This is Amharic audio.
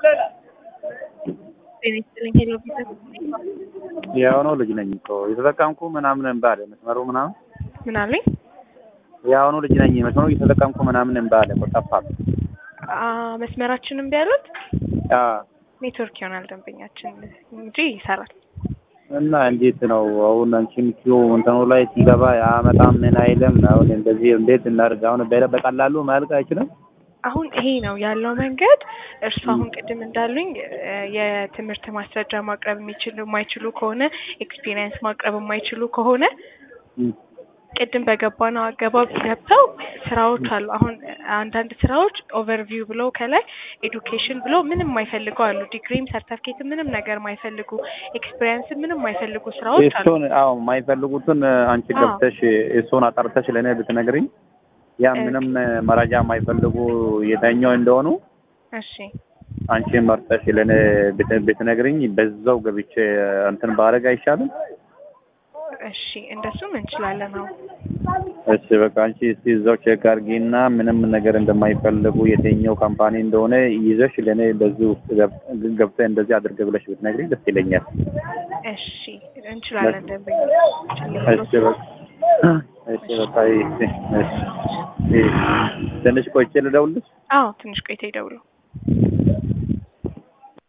ጤና ይስጥልኝ ሄሎ ቢዝነስ የአሁኑ ልጅ ነኝ እኮ የተጠቀምኩ ምናምን እምባለ መስመሩ ምናምን ምን አለኝ? የአሁኑ ልጅ ነኝ መስመሩ እየተጠቀምኩ ምናምን እምባለ እኮ ጠፋል። አ መስመራችንን ቢያሉት አዎ ኔትወርክ ይሆናል ደንበኛችን እንጂ ይሰራል። እና እንዴት ነው አሁን አንቺም ኪዮ እንትኑ ላይ ሲገባ ያመጣም ምን አይልም። አሁን እንደዚህ እንዴት እናድርግ? አሁን በ- በቀላሉ ማልቅ አይችልም። አሁን ይሄ ነው ያለው መንገድ። እርሱ አሁን ቅድም እንዳሉኝ እ የትምህርት ማስረጃ ማቅረብ የሚችሉ የማይችሉ ከሆነ ኤክስፒሪየንስ ማቅረብ የማይችሉ ከሆነ እም። ቅድም በገባነው አገባብ ገብተው ስራዎች አሉ። አሁን አንዳንድ ስራዎች ኦቨርቪው ብለው ከላይ ኤዱኬሽን ብለው ምንም የማይፈልጉ አሉ። ዲግሪም ሰርተፍኬትም ምንም ነገር የማይፈልጉ ኤክስፒሪየንስም ምንም የማይፈልጉ ስራዎች አሉ። እሱን አዎ የማይፈልጉትን አንቺ አዎ። ገብተሽ እሱን አጣርተሽ ለእኔ ብትነግሪኝ ያ እ- ምንም መረጃ የማይፈልጉ የተኛው እንደሆኑ እሺ አንቺ መርጠሽ ለእኔ ብት- ብትነግሪኝ በዛው ገብቼ እንትን ባረግ አይሻልም? እሺ እንደሱም እንችላለን። አሁን እሺ በቃ አንቺ እስቲ እዛው ቼክ አድርጊና ምንም ነገር እንደማይፈልጉ የትኛው ካምፓኒ እንደሆነ ይዘሽ ለእኔ በዚህ ውስጥ ገብ- ገብተህ እንደዚህ አድርገ ብለሽ ብትነግሪኝ ደስ ይለኛል። እሺ እንችላለን። ደንበኛ እሺ በቃ እሺ በቃ እሺ እሺ ትንሽ ቆይቼ ልደውልልሽ? አዎ ትንሽ ቆይታ ይደውሉ።